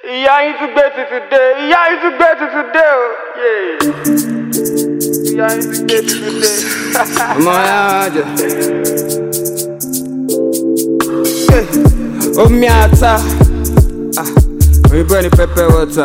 ìyá yín tún gbé tuntun dé ìyá yín tún gbé tuntun dé o yéé. ìyá yín tún gbé tuntun dé. ọmọ ya jẹ. omi ata ah, òyìnbó ẹni pẹpẹ wọta.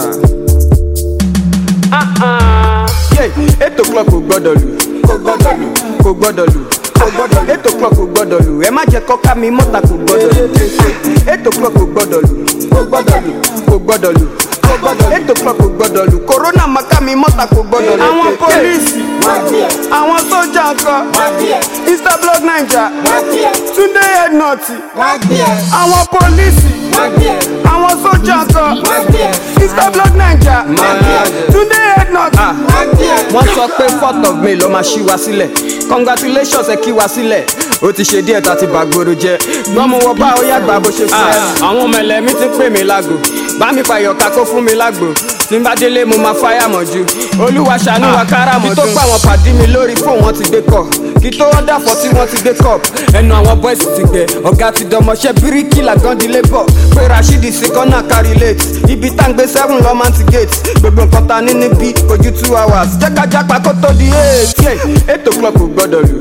eight o'clock kò gbọ́dọ̀ lù kò gbọ́dọ̀ lù kò gbọ́dọ̀ lù kò gbọ́dọ̀ lù eight o'clock kò gbọ́dọ̀ lù ẹ má jẹ́ kọ́ká mi mọ́ta kò gbọ́dọ̀ lù eight o'clock kò gbọ́dọ̀ lù kò gbọ́dọ̀ lù kò gbọ́dọ̀ lù eight o'clock kò gbọ́dọ̀ lù corona maka mi mọ́ta kò gbọ́dọ̀ lù. àwọn pólíìsì àwọn sójà ńkọ́ instablog naija túndé ẹnọtì àwọn pólíìsì àwọn sójà ńkọ́ instablog naija túndé ẹnọtì. wọ́n sọ pé fourth of may ló máa ṣí wa sílẹ̀ congratulations ẹ kí wa sílẹ̀ ó ti ṣe díẹ̀ tá a ti bàgbóró jẹ́ gbọ́n mo wọ bá ó yàgbà bó ṣe fẹ́. àwọn ọmọ ẹlẹ́mí ti pè mí lágbo bá mi pàyọ̀ká kó fún mi lágbo tí n bá délé mo máa fáyà mọ́jú olúwa ṣàánú wa kára mọ́jú. kí tó pa àwọn pàdé mi lórí fóun wọn ti gbé kọ kí tó wọ́n dàfọ́ tí wọ́n ti gbé kọ ẹnu àwọn boys ti gbẹ ọ̀gá ti dọmọṣẹ́ bíríkì làgàndí labour pé rasheed sí kọ́nà kárí late ibi tá n gbé seven lọ́mọ ti gate gbogbo nǹkan ta ní níbí ojú two hours jẹ́ ká jápa kó tó di eight eight o'clock kò gbọ́dọ̀ lù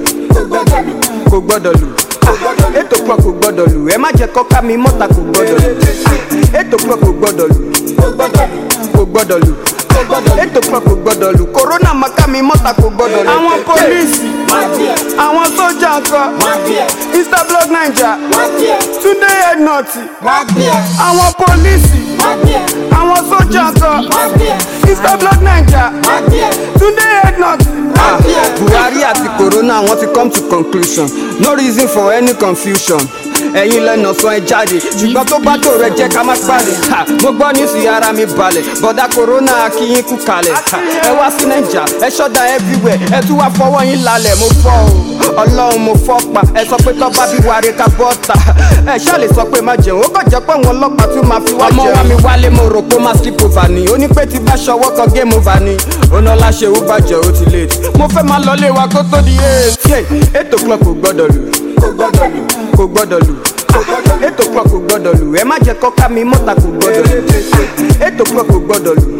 kò gbọ́dọ̀ lù eight o'clock kò gbọ́dọ̀ lù ẹ má jẹ́ kọ́ká mi mọ́ta kò gbọ́dọ̀ lù eight o'clock kò gbọ́dọ̀ lù kò gbọ́dọ̀ lù eight o'clock kò gbọ́dọ̀ lù corona maka mi mọ́ta kò gbọ́dọ̀ lù. àwọn pólíìsì àwọn sójà ńkọ́ instablog naija túndé ẹnọtì àwọn pólíìsì àwọn sójà ńkọ́ instablog naija túndé ẹnọtì. Ah, buhari àti corona wọn ti come to conclusion no reason for any confusion ẹ̀yin lẹ́nà sọ ẹ jáde ṣùgbọ́n tó bá tó rẹ jẹ́ ká má pàdé Ha, mo gbọ́ ní sí ara mi balẹ̀ bọ̀dá corona akínyín kú kalẹ̀ Ha, ẹ wá sí naija ẹ ṣọ́dà everywhere ẹ tún wá fọwọ́ yín lálẹ̀ mo fọ́ o ọlọ́run mo fọ́ pa ẹ sọ pé tọ́ba bí wàre ká bọ́ta ẹ ṣáà lè sọ pé má jẹun ó kàn jẹ́ pé àwọn ọlọ́pàá tún máa fi wá jẹun. ọmọ wa mi wálé mo rò pé ó máa skip over ni ó ní pé tí bá ṣọwọ́ kan game over ni ọ̀nà láṣẹ ó bàjẹ́ ó ti late mo fẹ́ máa lọ lé wa kó tó di eight eight o'clock kò gbọ́dọ̀ lù kò gbọ́dọ̀ lù eight o'clock kò gbọ́dọ̀ lù ẹ má jẹ́ kọ́ká mi mọ́ta kò gbọ́dọ̀ lù eight o'clock kò gbọ́dọ̀ lù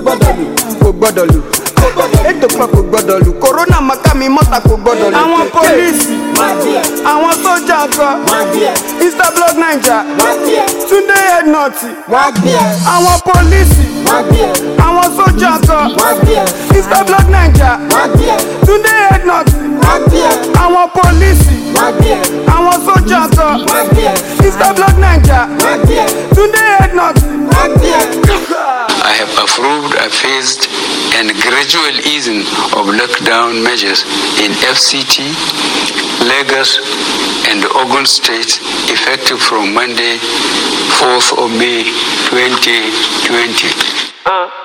kò gbọ́dọ̀ lù eight o'clock kò gbọ́dọ̀ lù corona maka mi mọ́ta kò gbọ́dọ̀ lù. àwọn pólíìsì àwọn sójà ńkọ́ instablog naija túndé ẹnọtì àwọn pólíìsì àwọn sójà ńkọ́ instablog naija túndé ẹnọtì àwọn pólíìsì àwọn sójà ńkọ́ instablog naija túndé ẹnọtì. I have approved a phased and gradual easing of lockdown measures in FCT, Lagos, and Ogun states effective from Monday, 4th of May 2020. Uh,